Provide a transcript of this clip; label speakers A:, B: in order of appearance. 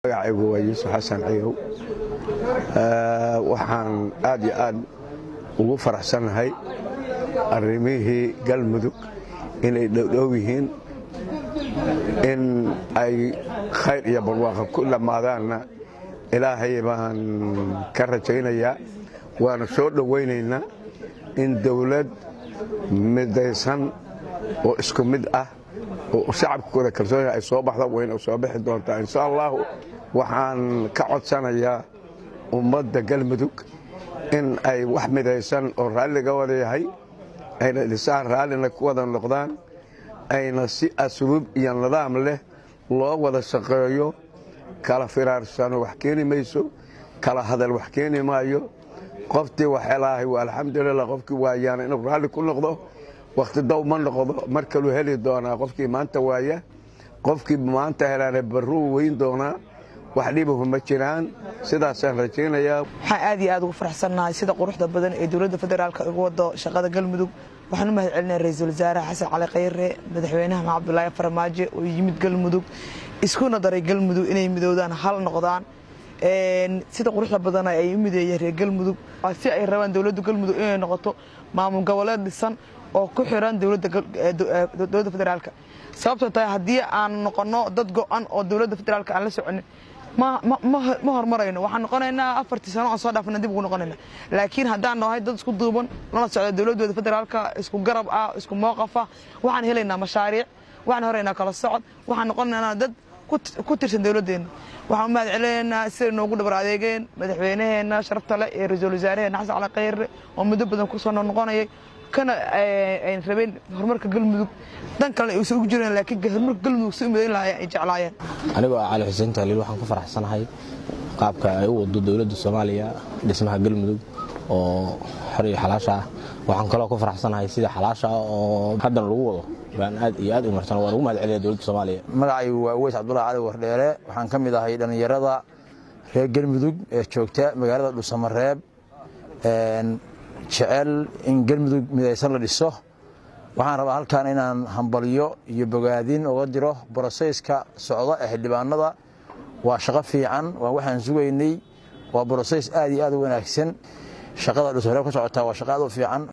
A: magacaygu waa yuusuf xasan ciyow waxaan aad iyo aad ugu faraxsannahay arrimihii galmudug inay dhowdhow yihiin in ay khayr iyo barwaaqa ku dhammaadaanna ilaahay baan ka rajaynayaa waana soo dhowaynaynaa in dawlad midaysan oo isku mid ah oo shacabkooda kalsooniga ay soo baxda wayna soo bixi doontaa insha allahu waxaan ka codsanayaa ummadda galmudug in ay wax midaysan oo raalliga wada yahay ayna dhisaan raallina ku wada noqdaan ayna si asluub iyo nidaam leh loo wada shaqeeyo kala firaarsano wax keeni mayso kala hadal wax keeni maayo qoftii wax helaahay waa alxamdulilah qofkii waayaana inuu raalli ku noqdo wakhti dow ma noqdo mar kaluu heli doonaa qofkii maanta waaya qofkii maanta helaana barruu weyn doonaa wax dhibahu ma jiraan sidaasaan rajaynayaa
B: waxaan aad iyo aad ugu faraxsannahay sida quruxda badan ee dowladda federaalka uga wado shaqada galmudug waxaan u mahad celinaya ra-iisul wasaare xasan cali khayre madaxweynaha maxamed abdulaahi farmaajo oo yimid galmudug iskuna daray galmudug inay midoodaan hal noqdaan sida quruxda badana ay u mideeyeen reer galmudug si ay rabaan dowladda galmudug inay noqoto maamul goboleed dhisan oo ku xiran dowladda federaalka sababtoo tahay haddii aan noqono dad go-an oo dowladda federaalka aan la soconin ma horumarayno waxaan noqonaynaa afartii sano aan soo dhaafana dib ugu noqonayna laakiin haddaan nahay dad isku duuban lana socda dowladooda federaalka isku garab ah isku mowqafa waxaan helaynaa mashaariic waxaan horaynaa kala socod waxaan noqonaynaa dad ku tirsan dowladdeena waxaan u mahad celinaynaa siday noogu dhabar adeegeen madaxweynaheena sharafta leh ee ra-iisul wasaaraheena xasan cali khayre oo muddo badan kusoo noqnoqonayay kana ayn rabeen horumarka galmudug dan kalena aysan ugu jireen laakiin horumarka galmudug si u midayn lahaayeen ay jeclaayeen
C: anigoo ah cali xuseen taaliil waxaan ku faraxsanahay qaabka ay u wado dowladda soomaaliya dhismaha galmudug oo xor iyo xalaasha ah waxaan kaloo ku faraxsanahay sida xalaasha ah oo haddana lagu wado baan aad iyo aad u marsan waan ugu mahad celiya dowladda soomaaliya
D: magacaygu waa uweys cabdullahi cali wardheere waxaan ka mid ahay dhallinyarada reer galmudug ee joogta magaalada dhuusamareeb jecel in galmudug midaysan la dhiso waxaan rabaa halkan inaan hambalyo iyo bogaadin uga diro boroseyska socda ee xildhibaanada waa shaqo fiican waa waxaan sugaynay waa boroseys aad iyo aad u wanaagsan shaqada dhuusamareeb ka socotaa waa shaqo aad u fiican